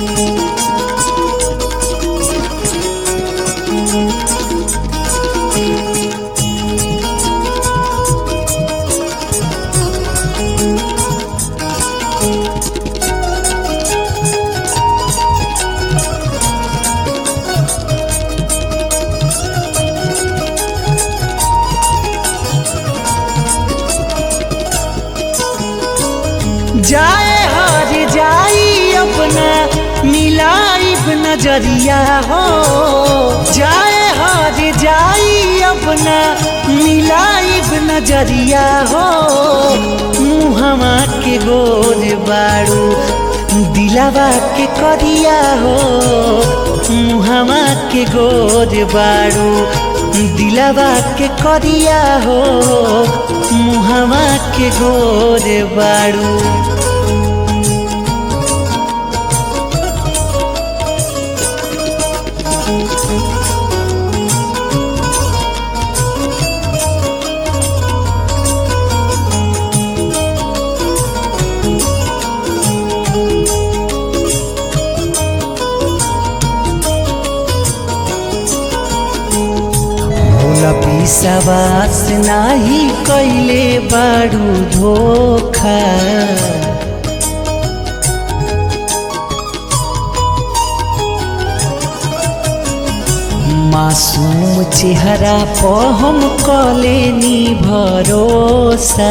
जाए हर जाई अपना मिलाइब नजरिया हो जाए हर जाई अपना मिलाइब नजरिया हो मुहमा के गोर बाड़ू दिलावा के करिया हो मुहमा के गोर बाड़ू दिलावा के करिया हो मुहमा के गोर बाड़ू भोला पिसावास नाही कैले बाड़ू धोखा मासूम चेहरा पर हम कलेनी भरोसा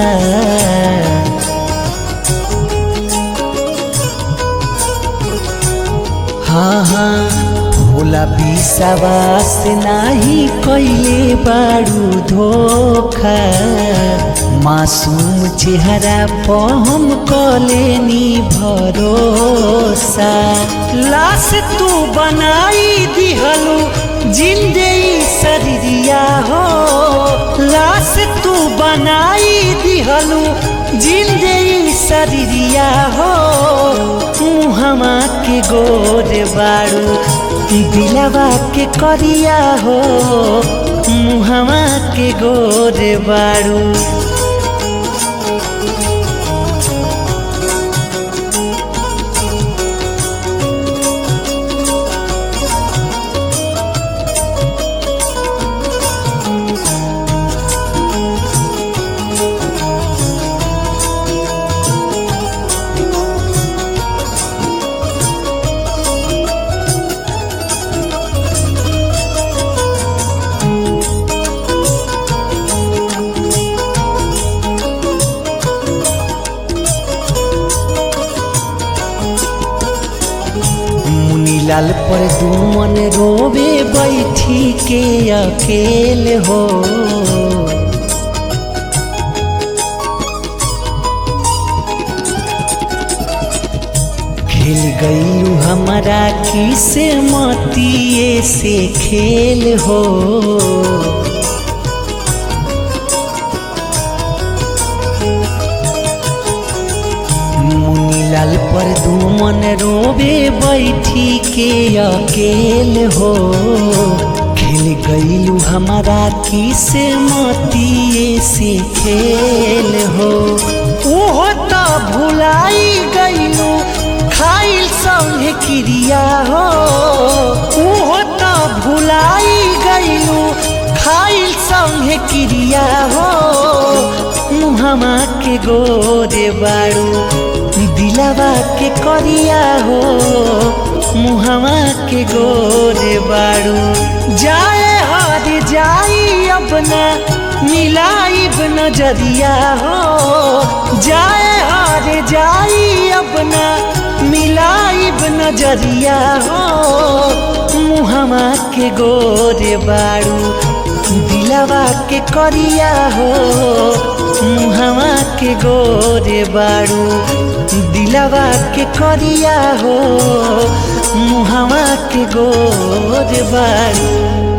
हाँ हाँ भोला विश्वास नाही कैले बाड़ू धोखा मासूम चेहरा पर हम कलेनी भरोसा लाश तू बनाई दिहलू जिंदे शरीरिया हो लाश तू बनाई दिहलू जिंदे शरीरिया हो मुहमा के गोर बाड़ू दिलवा के करिया हो मुहमा के गोर बाड़ू मुनीलाल पर दुमन रोवे बैठी के अकेल हो खेल गईलू हमारा किसे मतिए से खेल हो मुनीलाल पर दुमन रोवे बैठी के अकेल हो खेल गईलू हमारा किसे मतिए से खेल हो ओहो तो भुलाई गईलू खाइल संगे क्रिया हो ओहो तो भुलाई गईलू खाइल संगे क्रिया हो मुहमा के गोरे बाड़ू दिलावा के करिया हो मुहमा के गोरे बाड़ू जाए हर जाई अपना मिलाइब नजरिया हो जाए हर जाई अपना मिलाइब नजरिया हो मुहमा के गोरे बाड़ू दिलावा के करिया हो मुहवा के गोरे बाड़ू दिलावा के करिया हो मुहवा के गोरे बाड़ू